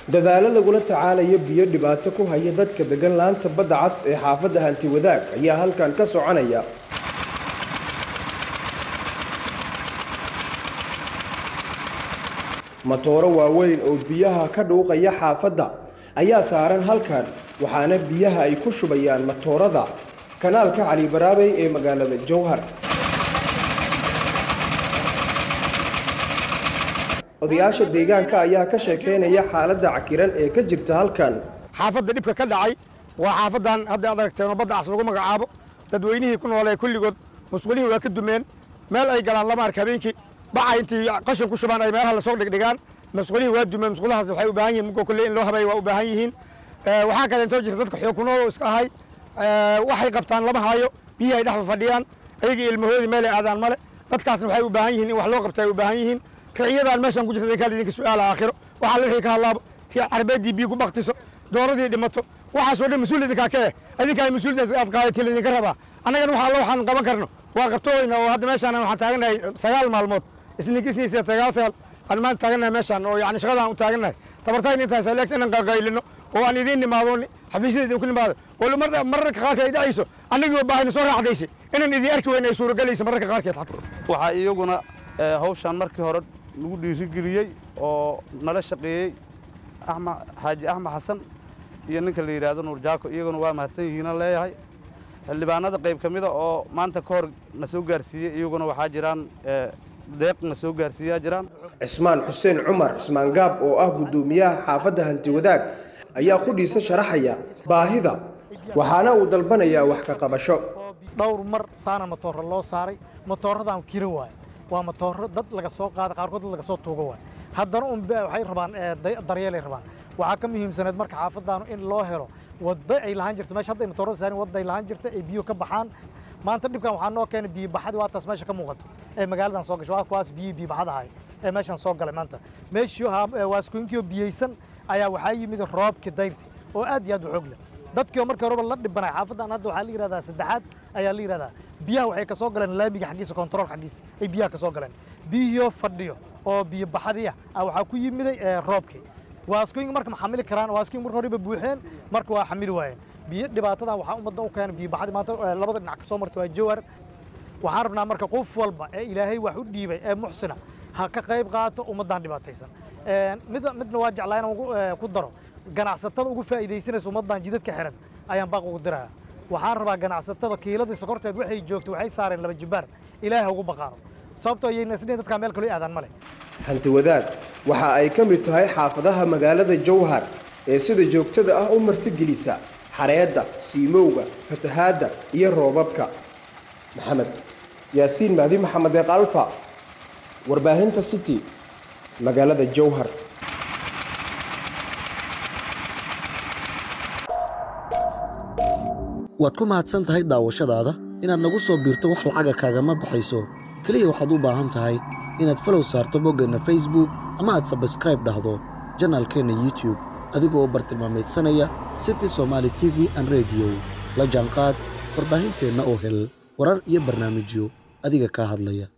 dadaalo lagula tacaalayo biyo dhibaato ku haya dadka degan laanta badda cas ee xaafadda hanti wadaag ayaa halkan ka soconaya matooro waaweyn oo biyaha ka dhuuqaya xaafadda ayaa saaran halkan waxaana biyaha ay ku shubayaan matoorada kanaalka cali baraabey ee magaalada jowhar odayaasha deegaanka ayaa ka sheekeynaya xaaladda cakiran ee ka jirta halkan xaafadda dhibka ka dhacay waa xaafadan hadda ad aragteen oo badda cas lagu magacaabo dadweynihii ku noolee kulligood musqulihii waa ka dumeen meel ay galaan lama arka habeenkii baca intii qashin ku shubaan ay meelaha lasoo dhigdhigaan masqulihii waa dumeen masqulahaas waxay u baahan yihin mugoo kolle in loo habeeyo waa u baahan yihiin waxaa kale intoo jirta dadka xoog ku nool oo iska ahay waxay qabtaan lama haayo biyihii ay dhexda fadhiyaan ayagii ilmahoodii meelay aadaan male dadkaasna waxay u baahan yihiin in wax loo qabta ay u baahan yihiin riciyadaan meeshan ku jirta idinkaa idinka su'aala aakhiro waxaa la wixii ka hadlaabo kii carbeeddii biyo ku baktiso dooradii dhimato waxaasoo dhan mas-uul idinkaa ka eh idinkaa mas-uuliyadda aad qaadatii laydinka rabaa annagana waxa alla waxaan qaban karno waa qabtooyna oo hadda meeshaan waxaan taagannahay sagaal maalmood isninkisniisa sagaal sagaal aan maanta taagannahay meeshaan oo yani shaqadaan u taagannahay tabartayna intaas leegta inaan qalqaylino oo aan idiin nimaado xafiisyada idinku nimaado wali mararka qaarkeed ay dhacayso annagii baahina soo raacdaysa inaan idin arki weyna ay suuragelaysa mararka qaarkeed waxaa iyaguna hawshaan markii hore lagu dhiirigeliyey oo nala shaqeeyey axmed xaaji axmed xasan iyo ninka la yidhaahdo nuur jaako iyaguna waa mahadsan yihiinan leeyahay xildhibaanada qayb ka mida oo maanta ka hor na soo gaarsiiyey iyaguna waxaa jiraan deeq na soo gaarsiiyaa jiraan cismaan xuseen cumar cismaan gaab oo ah guddoomiyaha xaafadda hanti wadaag ayaa qudhiisa sharaxaya baahida waxaana uu dalbanayaa wax ka qabasho dhowr mar saana matooro loo saaray matooradaan kira waay waa matooro dad laga soo qaada qaarkood dad laga soo tuuga waay haddana un waxay rabaan daryeelay rabaan waxaa ka muhiimsaneed marka xaafadaanu in loo helo waddo ay lahaan jirto meesha hadda ay matoorada saarin wadda ay lahaan jirta ay biyo ka baxaan maanta dhibkan waxaa noo keenay biyo baxadii waa taas meesha ka muuqato ee magaaladan soo gasho waa kuwaas biyo biyo baxad ahay ee meeshan soo galay maanta meeshii waaskooyinkii oo biyeysan ayaa waxaa yimid roobkii dayrti oo aad iyo aad u xoog leh dadkii oo markii horeba la dhibanay xaafadan hadda waxaa la yidhahdaa saddexaad ayaa la yidhahdaa biyaha waxay ka soo galeen laamiga xaggiisa kontarool xaggiisa ay biyaha ka soo galeen biyihii fadhiyo oo biyo baxadii ah waxaa ku yimiday roobkii waaskooyinka marka ma xamili karaan waaskooyin marka horeba buuxeen marka waa xamili waayeen biyo dhibaatadan waxaa ummadda u keenay biyo baxadii maanta labada dhinac ka soo martay waa jawar waxaan rabnaa marka qof walba ee ilaahay wax u dhiibay ee muxsina ha ka qayb qaato ummaddan dhibaataysan midna midna waa jeclaa inaan ku daro ganacsatada ugu faa'iidaysanaysa ummaddan jidadka xiran ayaan baaq ugu diraya waxaan rabaa ganacsatada kiiladii sokorteed waxay joogto waxay saareen laba jibbaar ilaahay ugu baqaano sababtoo ayayna isdhihin dadkaa meel kaloo aadaan male hanti wadaag waxa ay ka mid tahay xaafadaha magaalada jowhar ee sida joogtada ah u martigelisa xareedda siimowga fatahaadda iyo roobabka maxamed yaasiin mahdi maxamed eeq alfa warbaahinta city magaalada jowhar waad ku mahadsan tahay daawashadaada inaad nagu soo biirto wax lacaga kaagama baxayso keliya waxaad u baahan tahay inaad falow saarto boggeenna facebook ama aad sabskraib dhahdo janaalkeenna youtube adigoo u bartilmaamaydsanaya city somaali t v an rediyo la jaanqaad warbaahinteenna oo hel warar iyo barnaamijyo adiga kaa hadlaya